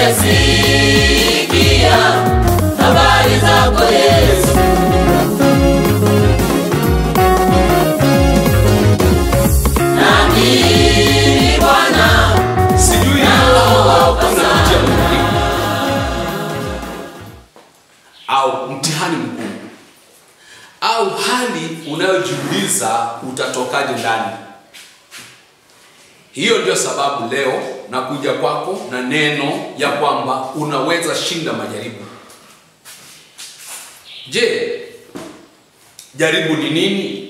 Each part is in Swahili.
nimesikia habari zako Yesu. Naamini Bwana, sijui kama unapitia mtihani au mtihani mkuu au hali unayojiuliza utatokaje ndani hiyo ndio sababu leo nakuja kwako na neno ya kwamba unaweza shinda majaribu je jaribu ni nini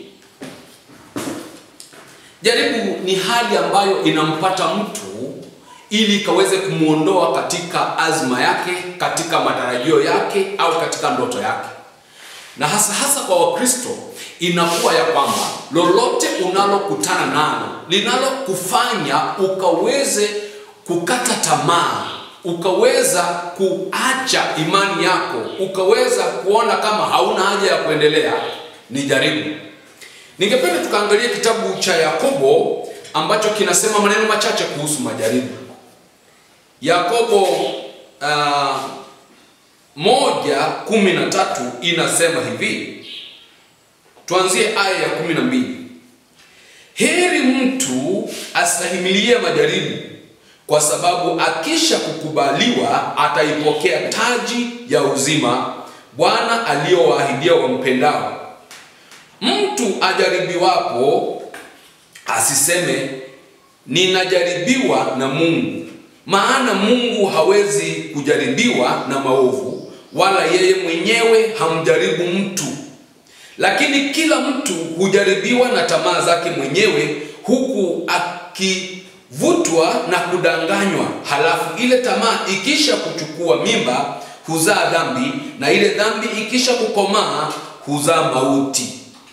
Jaribu ni hali ambayo inampata mtu ili ikaweze kumwondoa katika azma yake, katika matarajio yake au katika ndoto yake. Na hasa hasa kwa Wakristo inakuwa ya kwamba lolote unalokutana nalo linalokufanya ukaweze kukata tamaa, ukaweza kuacha imani yako, ukaweza kuona kama hauna haja ya kuendelea, ni jaribu. Ningependa tukaangalia kitabu cha Yakobo ambacho kinasema maneno machache kuhusu majaribu. Yakobo uh, moja kumi na tatu inasema hivi, tuanzie aya ya kumi na mbili. Heri mtu astahimilie majaribu, kwa sababu akisha kukubaliwa ataipokea taji ya uzima Bwana aliyowaahidia wampendao. Mtu ajaribiwapo asiseme ninajaribiwa na Mungu, maana Mungu hawezi kujaribiwa na maovu, wala yeye mwenyewe hamjaribu mtu. Lakini kila mtu hujaribiwa na tamaa zake mwenyewe, huku akivutwa na kudanganywa. Halafu ile tamaa ikisha kuchukua mimba huzaa dhambi, na ile dhambi ikisha kukomaa huzaa mauti.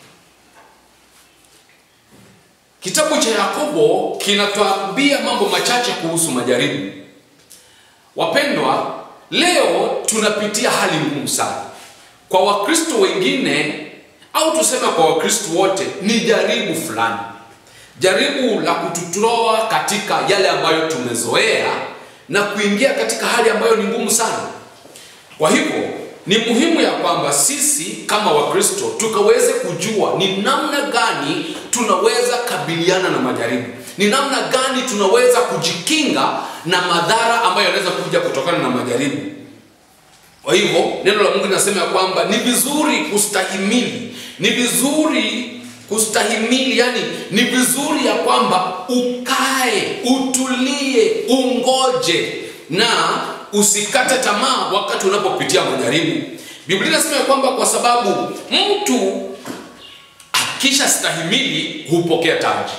Kitabu cha Yakobo kinatuambia mambo machache kuhusu majaribu. Wapendwa, leo tunapitia hali ngumu sana. Kwa Wakristo wengine au tuseme kwa Wakristo wote ni jaribu fulani. Jaribu la kututoa katika yale ambayo tumezoea na kuingia katika hali ambayo ni ngumu sana. Kwa hivyo ni muhimu ya kwamba sisi kama Wakristo tukaweze kujua ni namna gani tunaweza kabiliana na majaribu, ni namna gani tunaweza kujikinga na madhara ambayo yanaweza kuja kutokana na majaribu. Kwa hivyo neno la Mungu linasema ya kwamba ni vizuri kustahimili, ni vizuri kustahimili, yani ni vizuri ya kwamba ukae, utulie, ungoje na usikate tamaa wakati unapopitia majaribu. Biblia inasema ya kwamba kwa sababu mtu akisha stahimili hupokea taji.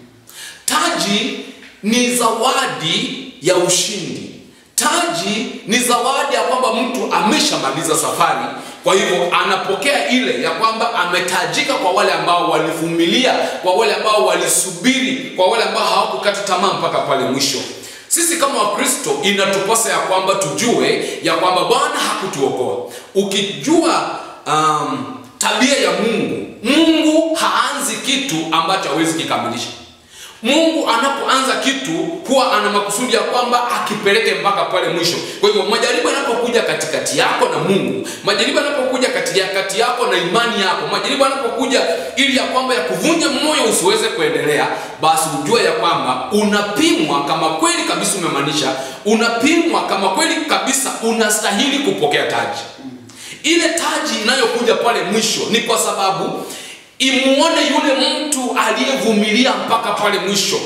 Taji ni zawadi ya ushindi. Taji ni zawadi ya kwamba mtu ameshamaliza safari, kwa hivyo anapokea ile ya kwamba ametajika kwa wale ambao walivumilia, kwa wale ambao walisubiri, kwa wale ambao hawakukata tamaa mpaka pale mwisho. Sisi kama Wakristo inatupasa ya kwamba tujue ya kwamba Bwana hakutuokoa. Ukijua um, tabia ya Mungu, Mungu haanzi kitu ambacho hawezi kikamilisha. Mungu anapoanza kitu huwa ana makusudi ya kwamba akipeleke mpaka pale mwisho. Kwa hivyo majaribu yanapokuja katikati yako na Mungu, majaribu yanapokuja kati ya kati yako na imani yako, majaribu yanapokuja ili ya kwamba ya kuvunja moyo usiweze kuendelea, basi ujue ya kwamba unapimwa kama kweli kabisa umemaanisha, unapimwa kama kweli kabisa unastahili kupokea taji. Ile taji inayokuja pale mwisho ni kwa sababu imuone yule mtu aliyevumilia mpaka pale mwisho.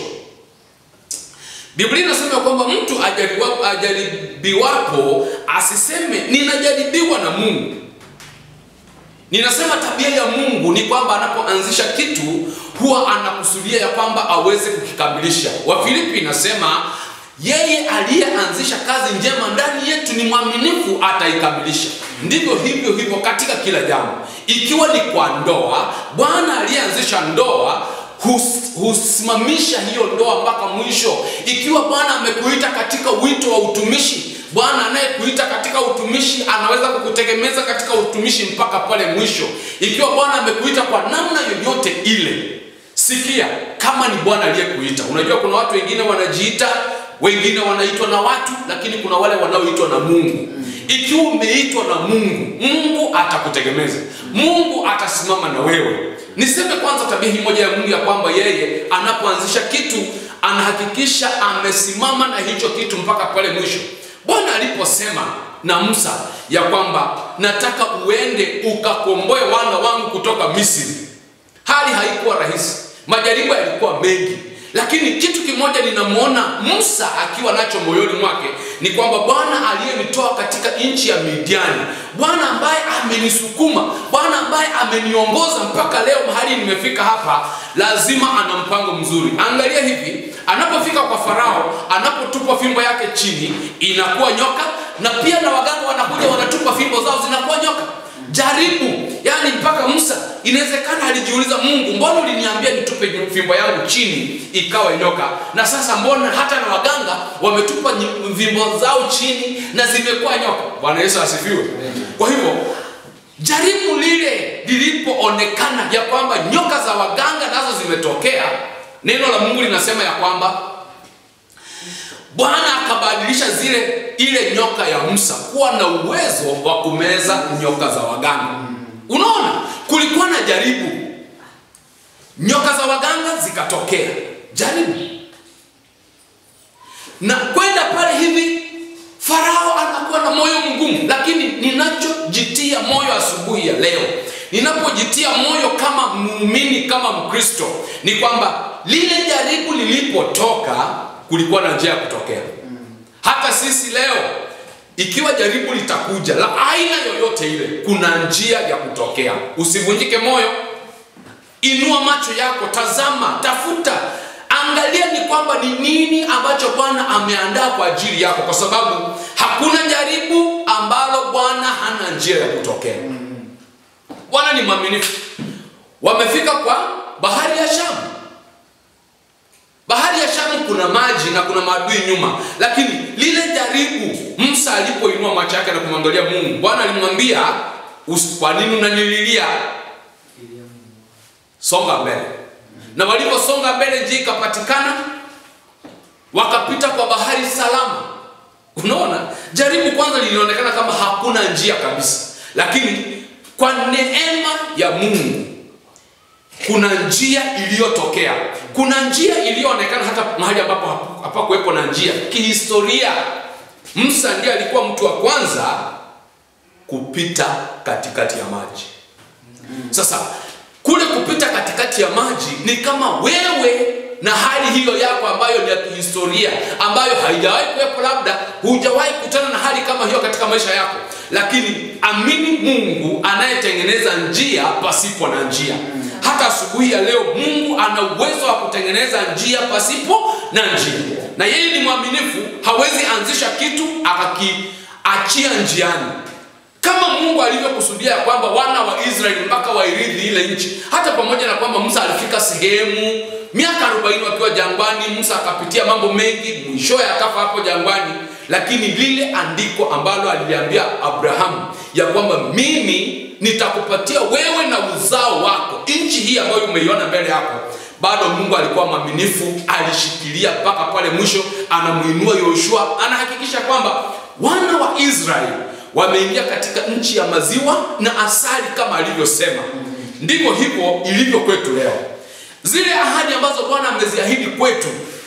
Biblia inasema kwamba mtu ajaribiwapo, ajaribiwapo asiseme ninajaribiwa na Mungu. Ninasema tabia ya Mungu ni kwamba anapoanzisha kitu huwa anakusudia ya kwamba aweze kukikamilisha. Wafilipi inasema yeye aliyeanzisha kazi njema ndani yetu ni mwaminifu, ataikamilisha. Ndivyo hivyo hivyo katika kila jambo, ikiwa ni kwa ndoa. Bwana aliyeanzisha ndoa hus- husimamisha hiyo ndoa mpaka mwisho. Ikiwa Bwana amekuita katika wito wa utumishi, Bwana anayekuita katika utumishi anaweza kukutegemeza katika utumishi mpaka pale mwisho. Ikiwa Bwana amekuita kwa namna yoyote ile, sikia kama ni Bwana aliyekuita. Unajua kuna watu wengine wanajiita wengine wanaitwa na watu lakini kuna wale wanaoitwa na mungu ikiwa umeitwa na mungu mungu atakutegemeza mungu atasimama na wewe niseme kwanza tabia hii moja ya mungu ya kwamba yeye anapoanzisha kitu anahakikisha amesimama na hicho kitu mpaka pale mwisho bwana aliposema na musa ya kwamba nataka uende ukakomboe wana wangu kutoka misri hali haikuwa rahisi majaribu yalikuwa mengi lakini kitu kimoja ninamwona musa akiwa nacho moyoni mwake ni kwamba bwana aliyenitoa katika nchi ya midiani bwana ambaye amenisukuma bwana ambaye ameniongoza mpaka leo mahali nimefika hapa lazima ana mpango mzuri angalia hivi anapofika kwa farao anapotupa fimbo yake chini inakuwa nyoka na pia na waganga wanakuja wanatupa fimbo zao zinakuwa nyoka jaribu yani mpaka musa inawezekana alijiuliza mungu mbona uliniambia nitupe fimbo yangu chini ikawa nyoka na sasa mbona hata na waganga wametupa nyi- fimbo zao chini na zimekuwa nyoka bwana yesu asifiwe kwa hivyo jaribu lile lilipoonekana ya kwamba nyoka za waganga nazo zimetokea neno la mungu linasema ya kwamba bwana akabadilisha zile ile nyoka ya musa kuwa na uwezo wa kumeza nyoka za waganga unaona kulikuwa na jaribu nyoka za waganga zikatokea jaribu na kwenda pale hivi farao anakuwa na moyo mgumu lakini ninachojitia moyo asubuhi ya leo ninapojitia moyo kama muumini kama mkristo ni kwamba lile jaribu lilipotoka kulikuwa na njia ya kutokea hata sisi leo ikiwa jaribu litakuja la aina yoyote ile kuna njia ya kutokea usivunjike moyo inua macho yako tazama tafuta angalia ni kwamba ni nini ambacho bwana ameandaa kwa ajili yako kwa sababu hakuna jaribu ambalo bwana hana njia ya kutokea bwana ni mwaminifu wamefika kwa bahari ya shamu bahari ya shamu kuna maji na kuna maadui nyuma lakini lile jaribu musa alipoinua macho yake na kumwangalia mungu bwana alimwambia "Usi- kwa nini unanililia songa mbele na waliposonga mbele njia ikapatikana wakapita kwa bahari salama unaona jaribu kwanza lilionekana kama hakuna njia kabisa lakini kwa neema ya mungu kuna njia iliyotokea kuna njia iliyoonekana hata mahali ambapo hapu- hapakuwepo na njia kihistoria musa ndiye alikuwa mtu wa kwanza kupita katikati ya maji sasa kule kupita katikati ya maji ni kama wewe na hali hiyo yako ambayo ni ya kihistoria ambayo haijawahi kuwepo labda hujawahi kutana na hali kama hiyo katika maisha yako lakini amini mungu anayetengeneza njia pasipo na njia hata asubuhi ya leo mungu ana uwezo wa kutengeneza njia pasipo na njia na yeye ni mwaminifu hawezi anzisha kitu akakiachia njiani kama mungu alivyokusudia ya kwamba wana wa israeli mpaka wairithi ile nchi hata pamoja na kwamba musa alifika sehemu miaka 40 wakiwa jangwani musa akapitia mambo mengi mwishowe akafa hapo jangwani lakini lile andiko ambalo aliliambia abrahamu ya kwamba mimi nitakupatia wewe na uzao wako nchi hii ambayo umeiona mbele yako bado mungu alikuwa mwaminifu alishikilia mpaka pale mwisho anamuinua yoshua anahakikisha kwamba wana wa israeli wameingia katika nchi ya maziwa na asali kama alivyosema ndivyo hivyo ilivyo kwetu leo zile ahadi ambazo bwana ameziahidi kwetu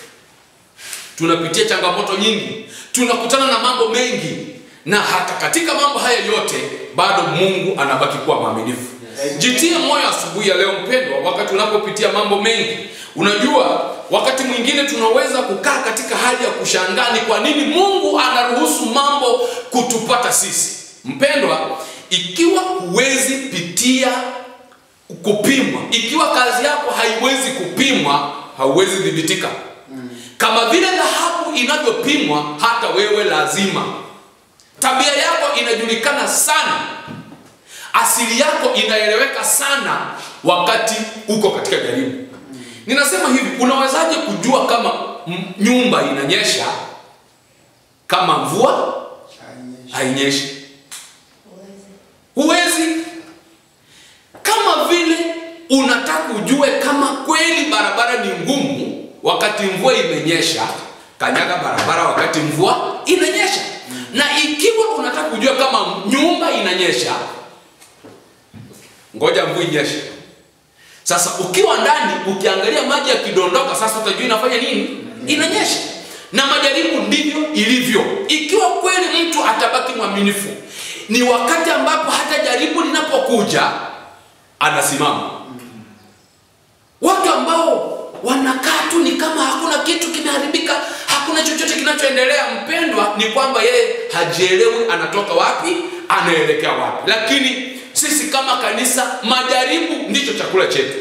tunapitia changamoto nyingi tunakutana na mambo mengi na hata katika mambo haya yote bado mungu anabaki kuwa mwaminifu jitie moyo asubuhi ya leo mpendwa wakati unapopitia mambo mengi unajua wakati mwingine tunaweza kukaa katika hali ya kushangaa ni kwa nini mungu anaruhusu mambo kutupata sisi mpendwa ikiwa huwezi pitia kupimwa ikiwa kazi yako haiwezi kupimwa hauwezi dhibitika kama vile dhahabu inavyopimwa hata wewe lazima tabia yako inajulikana sana asili yako inaeleweka sana wakati uko katika jaribu ninasema hivi unawezaje kujua kama m- nyumba inanyesha kama mvua hainyeshi huwezi kama vile unataka ujue kama kweli barabara ni ngumu wakati mvua imenyesha kanyaga barabara wakati mvua inanyesha na ikiwa unataka kujua kama nyumba inanyesha ngoja mvua inyeshe sasa ukiwa ndani ukiangalia maji yakidondoka sasa utajua inafanya nini inanyesha na majaribu ndivyo ilivyo ikiwa kweli mtu atabaki mwaminifu ni wakati ambapo hata jaribu linapokuja anasimama watu ambao wanakaa tu ni kama hakuna kitu kimeharibika hakuna chochote kinachoendelea mpendwa ni kwamba yeye hajielewi anatoka wapi anaelekea wapi lakini sisi kama kanisa majaribu ndicho chakula chetu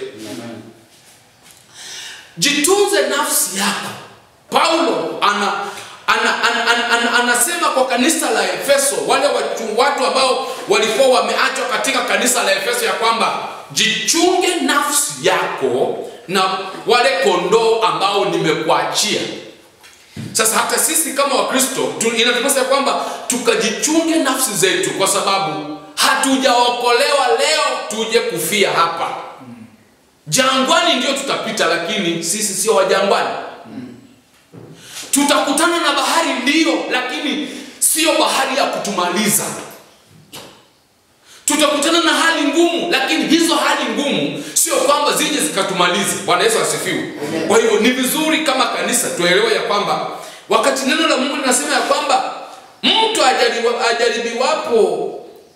jitunze nafsi yako paulo ana, ana, ana, ana, ana, anasema kwa kanisa la efeso wale watu, watu ambao walikuwa wameachwa katika kanisa la efeso ya kwamba jichunge nafsi yako na wale kondoo ambao nimekuachia sasa hata sisi kama wakristo tu- inatupasa ya kwamba tukajichunge nafsi zetu kwa sababu hatujaokolewa leo tuje kufia hapa jangwani ndio tutapita lakini sisi sio wajangwani tutakutana na bahari ndio lakini sio bahari ya kutumaliza tutakutana na hali ngumu lakini hizo hali ngumu sio kwamba zije zikatumalize bwana yesu asifiwe kwa hivyo ni vizuri kama kanisa tuelewe ya kwamba wakati neno la mungu linasema ya kwamba mtu ajariwa- ajaribiwapo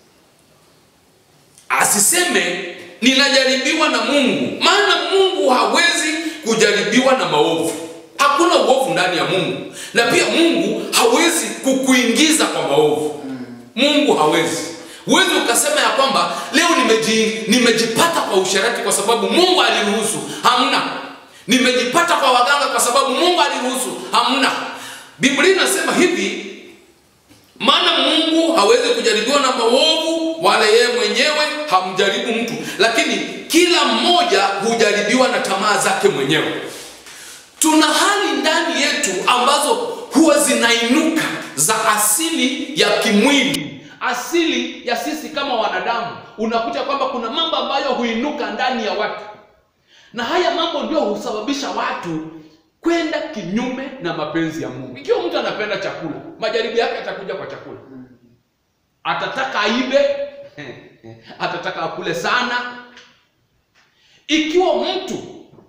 asiseme ninajaribiwa na mungu maana mungu hawezi kujaribiwa na maovu hakuna uovu ndani ya mungu na pia mungu hawezi kukuingiza kwa maovu mungu hawezi huwezi ukasema ya kwamba leo nimeji, nimejipata kwa usherati kwa sababu mungu aliruhusu hamna nimejipata kwa waganga kwa sababu mungu aliruhusu hamna biblia inasema hivi maana mungu hawezi kujaribiwa na maovu wala yeye mwenyewe hamjaribu mtu lakini kila mmoja hujaribiwa na tamaa zake mwenyewe tuna hali ndani yetu ambazo huwa zinainuka za asili ya kimwili asili ya sisi kama wanadamu unakuta kwamba kuna mambo ambayo huinuka ndani ya watu na haya mambo ndio husababisha watu kwenda kinyume na mapenzi ya mungu ikiwa mtu anapenda chakula majaribu yake yatakuja kwa chakula atataka aibe atataka akule sana ikiwa mtu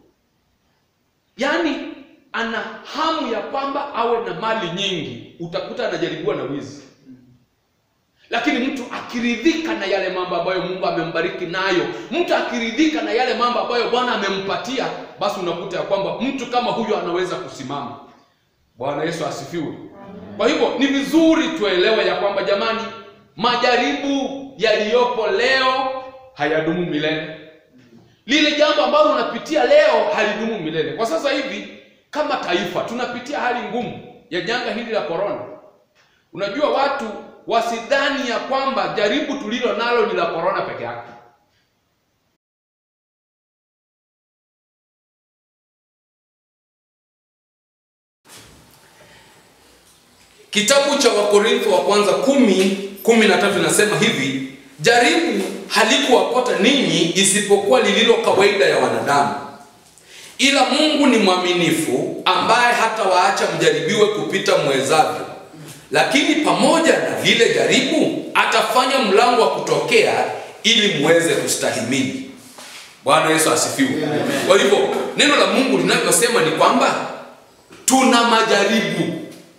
yaani ana hamu ya kwamba awe na mali nyingi utakuta anajaribiwa na wizi lakini mtu akiridhika na yale mambo ambayo mungu amembariki nayo mtu akiridhika na yale mambo ambayo bwana amempatia basi unakuta ya kwamba mtu kama huyo anaweza kusimama bwana yesu asifiwe kwa hivyo ni vizuri tuelewe ya kwamba jamani majaribu yaliyopo leo hayadumu milele lile jambo ambalo unapitia leo halidumu milele kwa sasa hivi kama taifa tunapitia hali ngumu ya janga hili la korona unajua watu wasidhani ya kwamba jaribu tulilo nalo ni la korona peke yake kitabu cha wakorintho wa kwanza kumi kumi na tatu inasema hivi jaribu halikuwapata ninyi isipokuwa lililo kawaida ya wanadamu ila mungu ni mwaminifu ambaye hata waacha mjaribiwe kupita mwezavyo lakini pamoja na lile jaribu atafanya mlango wa kutokea ili muweze kustahimili bwana yesu asifiwe kwa hivyo neno la mungu linavyosema ni kwamba tuna majaribu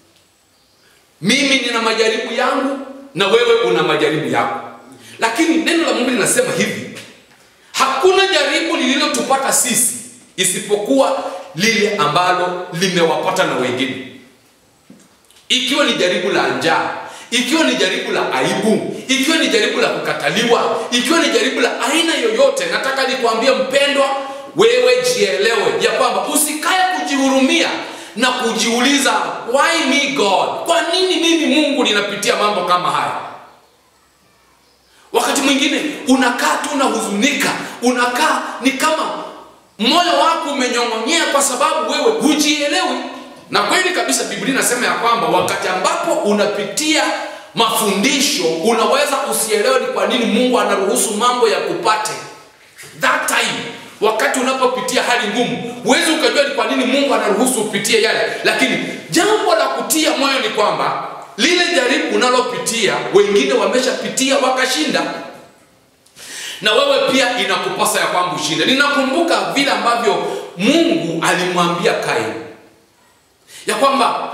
mimi nina majaribu yangu na wewe una majaribu yako lakini neno la mungu linasema hivi hakuna jaribu lililotupata sisi isipokuwa lile ambalo limewapata na wengine ikiwa ni jaribu la njaa ikiwa ni jaribu la aibu ikiwa ni jaribu la kukataliwa ikiwa ni jaribu la aina yoyote nataka nikwambie mpendwa wewe jielewe ya kwamba usikae kujihurumia na kujiuliza why me god kwa nini mimi mungu ninapitia mambo kama haya wakati mwingine unakaa tu unahuzunika unakaa ni kama moyo wako umenyong'onyea kwa sababu wewe hujielewi na kweli kabisa biblia inasema ya kwamba wakati ambapo unapitia mafundisho unaweza usielewe ni kwa nini mungu anaruhusu mambo ya kupate that time wakati unapopitia hali ngumu huwezi ukajua ni kwa nini mungu anaruhusu upitie yale lakini jambo la kutia moyo ni kwamba lile jaribu unalopitia wengine wameshapitia wakashinda na wewe pia inakupasa ya kwamba ushinde ninakumbuka vile ambavyo mungu alimwambia kaini ya kwamba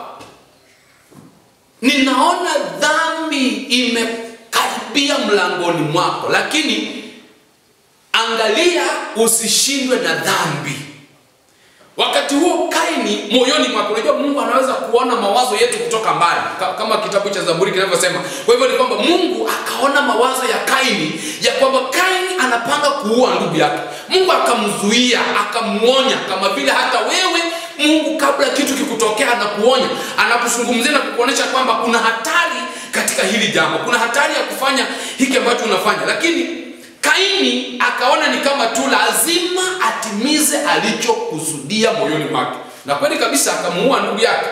ninaona dhambi imekaribia mlangoni mwako lakini angalia usishindwe na dhambi wakati huo kaini moyoni mwake unajua mungu anaweza kuona mawazo yetu kutoka mbali Ka- kama kitabu cha zaburi kinavyosema kwa hivyo ni kwamba mungu akaona mawazo ya kaini ya kwamba kaini anapanga kuua ndugu yake mungu akamzuia akamuonya kama vile hata wewe mungu kabla kitu kikutokea anakuonya anakuzungumzia na kukuonyesha kwamba kuna hatari katika hili jambo kuna hatari ya kufanya hiki ambacho unafanya lakini kaini akaona ni kama tu lazima atimize alichokusudia moyoni mwake na kweli kabisa akamuua ndugu yake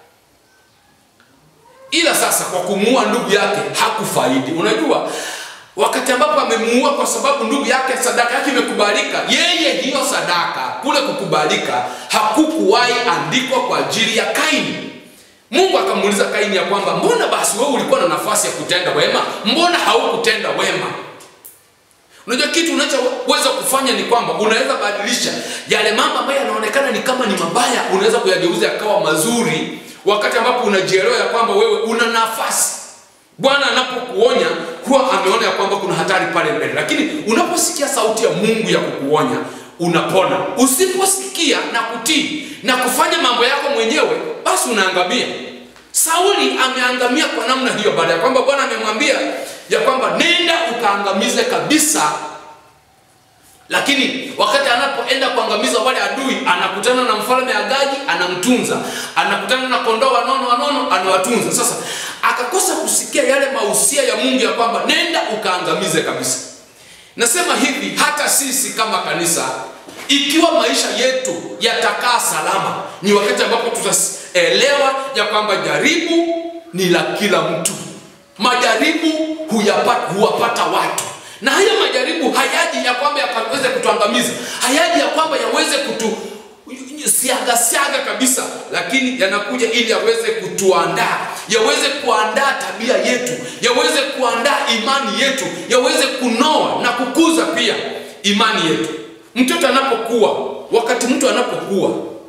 ila sasa kwa kumuua ndugu yake hakufaidi unajua wakati ambapo amemuua kwa sababu ndugu yake sadaka yake imekubalika yeye hiyo sadaka kule kukubalika hakukuwahi andikwa kwa ajili ya kaini mungu akamuuliza kaini ya kwamba mbona basi wewe ulikuwa na nafasi ya kutenda wema mbona haukutenda wema unajua kitu unachoweza kufanya ni kwamba unaweza badilisha yale mambo ambayo yanaonekana ni kama ni mabaya unaweza kuyageuza yakawa mazuri wakati ambapo unajielewa ya kwamba wewe una nafasi bwana anapokuonya huwa ameona ya kwamba kuna hatari pale mbele lakini unaposikia sauti ya mungu ya kukuonya unapona usiposikia na kutii na kufanya mambo yako mwenyewe basi unaangamia sauli ameangamia kwa namna hiyo baada ya kwamba bwana amemwambia ya kwamba nenda ukaangamize kabisa lakini wakati anapoenda kuangamiza wale adui anakutana na mfalme agagi anamtunza anakutana na kondoo wanono wanono anawatunza sasa akakosa kusikia yale mausia ya mungu ya kwamba nenda ukaangamize kabisa nasema hivi hata sisi kama kanisa ikiwa maisha yetu yatakaa salama ni wakati ambapo tutaelewa ya kwamba jaribu ni la kila mtu majaribu huyapata, huwapata watu na haya majaribu hayaji ya kwamba yakaweze kutuangamiza hayaji ya kwamba yaweze kutu siaga siaga kabisa lakini yanakuja ili yaweze kutuandaa yaweze kuandaa tabia yetu yaweze kuandaa imani yetu yaweze kunoa na kukuza pia imani yetu mtoto anapokuwa wakati mtu anapokuwa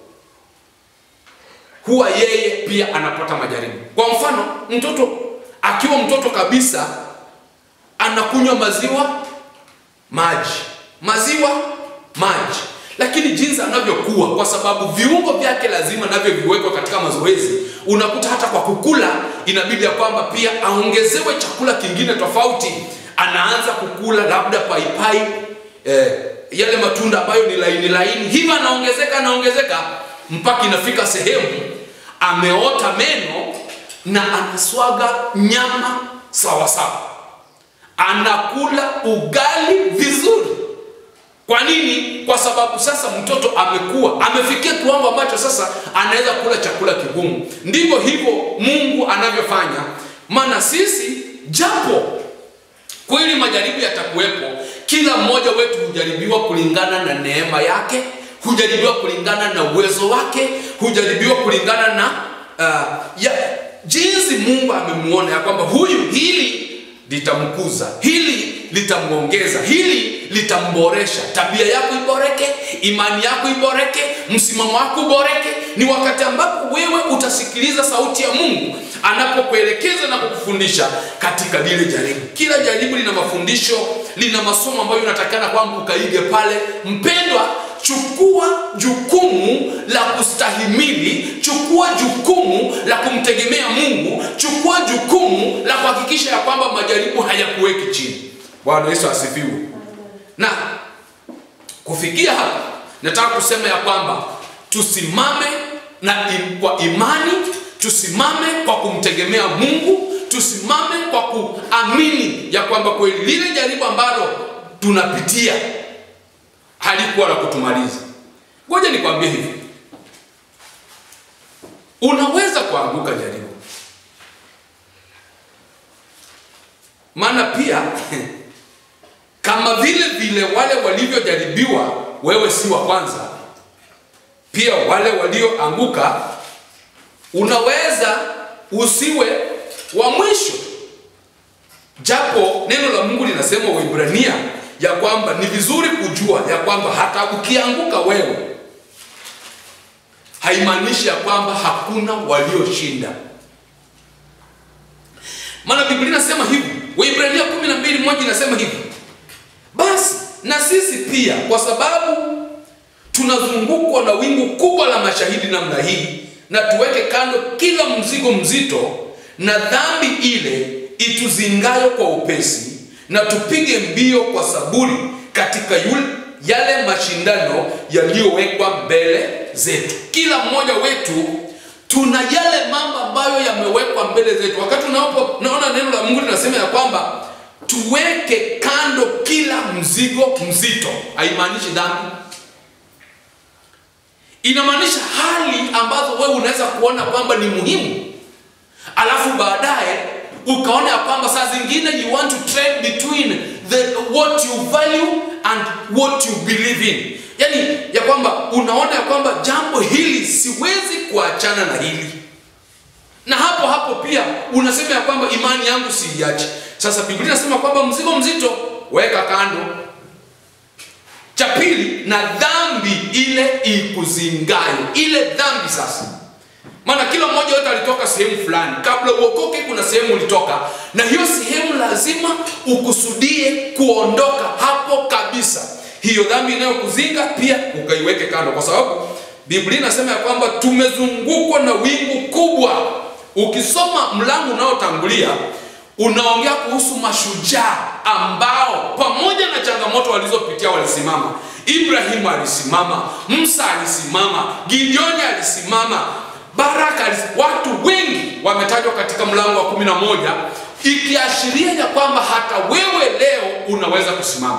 huwa yeye pia anapata majaribu kwa mfano mtoto akiwa mtoto kabisa anakunywa maziwa maji maziwa maji lakini jinsi anavyokuwa kwa sababu viungo vyake lazima navyo viwekwe katika mazoezi unakuta hata kwa kukula inabidi ya kwamba pia aongezewe chakula kingine tofauti anaanza kukula labda paipai eh, yale matunda ambayo ni laini laini hivyo anaongezeka anaongezeka mpaka inafika sehemu ameota meno na anaswaga nyama sawa sawa anakula ugali vizuri kwa nini kwa sababu sasa mtoto amekuwa amefikia kiwango ambacho sasa anaweza kula chakula kigumu ndivyo hivyo mungu anavyofanya maana sisi japo kweli majaribu yatakuwepo kila mmoja wetu hujaribiwa kulingana na neema yake hujaribiwa kulingana na uwezo wake hujaribiwa kulingana na uh, ya, jinsi mungu amemuona ya kwamba huyu hili litamkuza hili litamwongeza hili litamboresha tabia yako iboreke imani yako iboreke msimamo wako uboreke ni wakati ambapo wewe utasikiliza sauti ya mungu anapokuelekeza na kukufundisha katika lile jaribu kila jaribu lina mafundisho lina masomo ambayo unatakana kwamba ukaige pale mpendwa chukua jukumu la kustahimili chukua jukumu la kumtegemea mungu chukua jukumu la kuhakikisha ya kwamba majaribu hayakuweki chini bwana yesu asifiwe na kufikia hapa nataka kusema ya kwamba tusimame na im, kwa imani tusimame kwa kumtegemea mungu tusimame kwa kuamini ya kwamba kweli lile jaribu ambalo tunapitia halikuwa la kutumaliza ngoja nikwambie hivi unaweza kuanguka jaribu maana pia kama vile vile wale walivyojaribiwa wewe si wa kwanza pia wale walioanguka unaweza usiwe wa mwisho japo neno la mungu linasema waibrania ya kwamba ni vizuri kujua ya kwamba hata ukianguka wewe haimaanishi ya kwamba hakuna walioshinda maana biblia inasema hivi waibrania 12 moja inasema hivi basi na sisi pia kwa sababu tunazungukwa na wingu kubwa la mashahidi namna hii na tuweke kando kila mzigo mzito na dhambi ile ituzingayo kwa upesi na tupige mbio kwa saburi katika yule, yale mashindano yaliyowekwa mbele zetu kila mmoja wetu tuna yale mambo ambayo yamewekwa mbele zetu wakati unapo naona neno la mungu linasema ya kwamba tuweke kando kila mzigo mzito haimaanishi dhambi inamaanisha hali ambazo wewe unaweza kuona kwamba ni muhimu alafu baadaye ukaona ya kwamba saa zingine you want to trade between the, what you value and what you believe in yaani ya kwamba unaona ya kwamba jambo hili siwezi kuachana na hili na hapo hapo pia unasema ya kwamba imani yangu siiache sasa biblia inasema kwamba mzigo mzito weka kando cha pili na dhambi ile ikuzingayo ile dhambi sasa maana kila mmoja wetu alitoka sehemu fulani kabla uokoke kuna sehemu ulitoka na hiyo sehemu lazima ukusudie kuondoka hapo kabisa hiyo dhambi inayokuzinga pia ukaiweke kando kwa sababu biblia inasema ya kwamba tumezungukwa na wingu kubwa ukisoma mlango unaotangulia unaongea kuhusu mashujaa ambao pamoja na changamoto walizopitia walisimama ibrahimu alisimama musa alisimama gideoni alisimama baraka alisimama. watu wengi wametajwa katika mlango wa kumi na moja ikiashiria ya kwamba hata wewe leo unaweza kusimama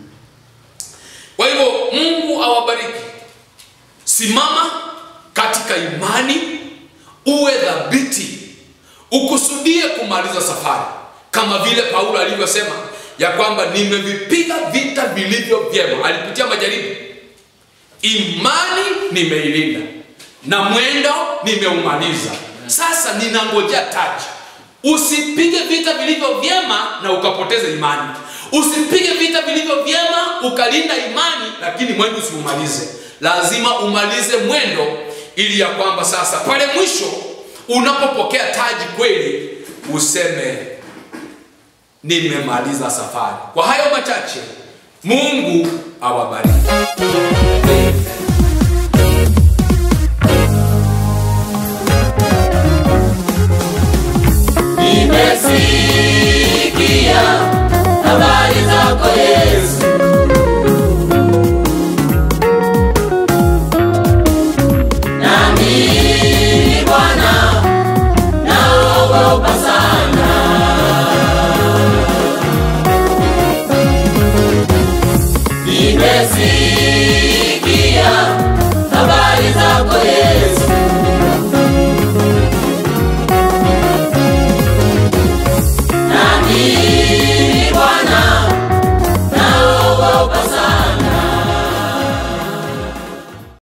kwa hivyo mungu awabariki simama katika imani uwe dhabiti ukusudie kumaliza safari kama vile paulo alivyosema ya kwamba nimevipiga vita vilivyo vyema alipitia majaribu imani nimeilinda na mwendo nimeumaliza sasa ninangojea taji usipige vita vilivyo vyema na ukapoteza imani usipige vita vilivyo vyema ukalinda imani lakini mwendo usiumalize lazima umalize mwendo ili ya kwamba sasa pale mwisho unapopokea taji kweli useme nimemaliza safari kwa hayo machache mungu awabariki